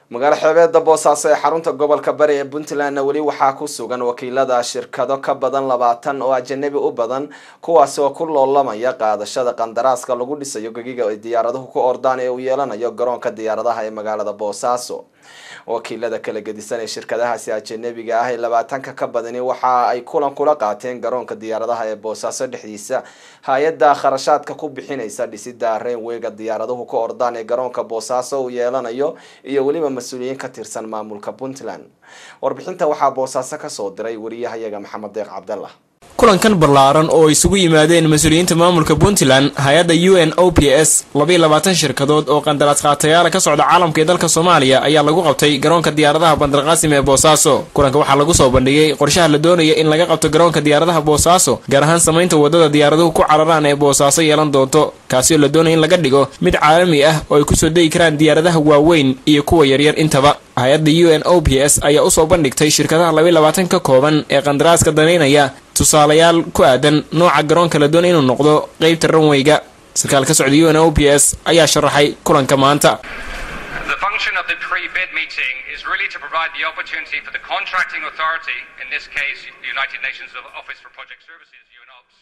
magaalo xeebeeda boosaaso ee xarunta gobolka bari ee puntlandna weli waxaa ku sugan wakiilada shirkado ka badan labaatan oo ajanabi u badan kuwaasi oo ku loolamaya qaadashada qandaraaska lagu dhisayo gegiga ay diyaaraduhu ku ordaan ee uu yeelanayo garoonka diyaaradaha ee magaalada boosaaso wakiilada kala gedisan ee shirkadahaasi ajanabiga ah ee labaatanka ka badani waxa ay kulan kula qaateen garoonka diyaaradaha ee boosaaso dhexdiisa hay-adda kharashaadka ku bixinaysa dhisida reenweyga diyaaraduhu ku ordaan ee garoonka boosaaso uu yeelanayo iyo weliba mas-uuliyiin ka tirsan maamulka puntland warbixinta waxaa boosaaso kasoo diray wariyahayaga maxamed deeq cabdallah kulankan ballaaran oo isugu yimaadeen mas-uuliyiinta maamulka puntland hay-adda u n o p s labaiyo labaatan shirkadood oo qandaraas qaatayaala ka socda caalamka ee dalka soomaaliya ayaa lagu qabtay garoonka diyaaradaha bandarqaasim ee boosaaso kulanka waxaa lagu soo bandhigay qorshaha la doonaya in laga qabto garoonka diyaaradaha boosaaso gaar ahaan samaynta wadada diyaaraduhu ku cararaan ee boosaaso yeelan doonto kaasi oo la doonaya in laga dhigo mid caalami ah oo ay kusoo degi karaan diyaaradaha waaweyn iyo kuwa yaryar intaba hay-adda u n o p s ayaa usoo bandhigtay shirkadaha labaiyo labaatan ka kooban ee qandaraaska danaynaya tusaalayaal ku aadan nooca garoonka la doonay inuu noqdo qeybta ranweyga sarkaal ka socda u n o p s ayaa sharaxay kulanka maanta The function of the pre-bid meeting is really to provide the opportunity for the contracting authority, in this case the United Nations Office for Project Services, UNOPS,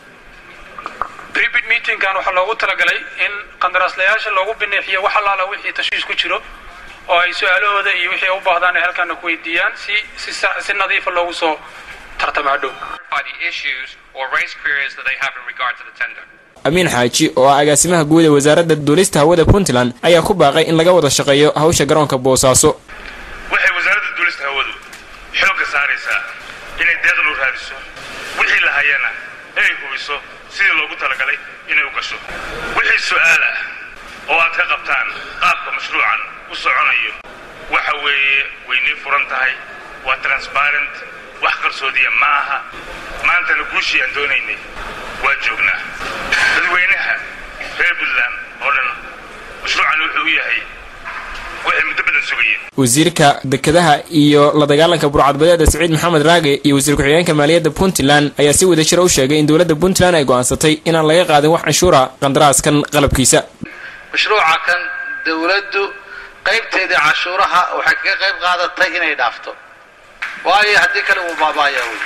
pre-bid meetingkan waxaa loogu talagalay in qandaraaslayaasha loogu bineexiyo wax allaala wixii tashiis ku jiro oo ay su-aalahooda iyo wixii ay u baahdaan ay halkaana ku weydiiyaan si si sa- si nadiifa loogu soo tartamo hadhow by the issues or raise queries that they have in regard to the tender. amiin xaaji oo ah agaasimaha guud ee wasaaradda duulista hawada puntland ayaa ku baaqay in laga wada shaqeeyo hawsha garoonka boosaaso waxay wasaaradda duulista hawadu xoogga saaraysaa inay deeqan u raadiso wixii la hayana inay hubiso sidii loogu talagalay inay u gasho wixii su'aal ah oo aad ka qabtaan qaabka mashruucan u soconayo waxa weeye waynii furan tahay waa transparent wax qarsoodiya ma aha maantana guushii aan doonaynay waa joognaa dadweynaha reer puntland oo dhan mashruucan wuxuu u yahay waxay muddo badan sugayeen wasiirka dekedaha iyo la dagaalanka burcadbadeeda siciid maxamed raage iyo wasiir ku-xigeenka maaliyadda puntland ayaa si wadajira u sheegay in dowladda puntland ay go'aansatay inaan laga qaadin wax canshuura qandaraaskan qalabkiisa mashruuca kan dowladdu qaybteedii cashuuraha waxay kaga qayb qaadatay inay dhaafto waayo haddii kale wuu baaba'ayaa wey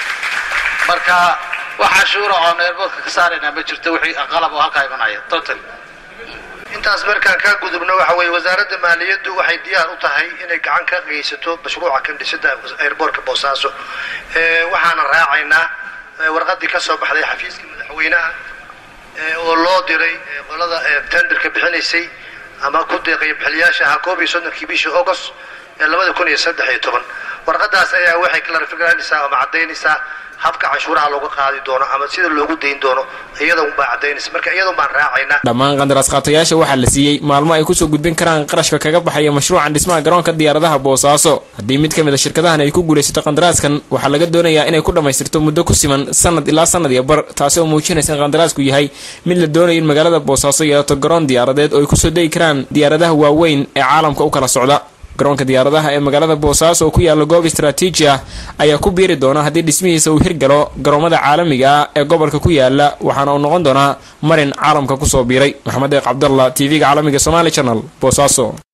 marka wax cashuura oo neerboodka ka saaraynaa ma jirto wixii qalab oo halkaa imanaya total intaas markaan ka gudubno waxa weeye wasaaradda maaliyaddu waxay diyaar u tahay inay gacan ka geysato mashruuca kan dhisida airboortka boosaaso Ee, waxaana raacaynaa ee, warqadii ka soo baxday xafiiska madaxweynaha ee, oo loo diray ee, qolada ee, tenderka bixinaysay ama ku deeqaya bixiyayaasha ahaa koob iyo soddonkii bishii august ee labada kun iyo saddex iyo toban warqadaas ayaa waxay clarificaynaysaa ama caddaynaysaa habka canshuuraha looga qaadi doono ama sida loogu dayn doono iyada unbaa caddaynaysa marka iyadun baan raacaynaa dhammaan qandaraas qaatayaasha waxaa la siiyey maalmo ay kusoo gudbin karaan qarashka kaga baxaya mashruucan dhismaha garoonka diyaaradaha boosaaso haddii mid ka mid a shirkadahan ay ku guulaysato qandaraaskan waxaa laga doonayaa inay ku dhammaystirto muddo ku siman sanad ilaa sanad iyo bar taasi oo muujinaysa in qandaraasku yahay mid la doonayo in magaalada boosaaso yeelato garoon diyaaradeed oo ay kusoo degi karaan diyaaradaha waaweyn ee caalamka u kala socda garoonka diyaaradaha ee magaalada boosaaso oo ku yaala goob istaraatiiji ah ayaa ku biiri doona haddii dhismihiisa uu hirgalo garoomada caalamiga ah ee gobolka ku yaala waxaana uu noqon doonaa marin caalamka kusoo biiray maxamed eeq cabdallah t v-ga caalamiga somali channel boosaaso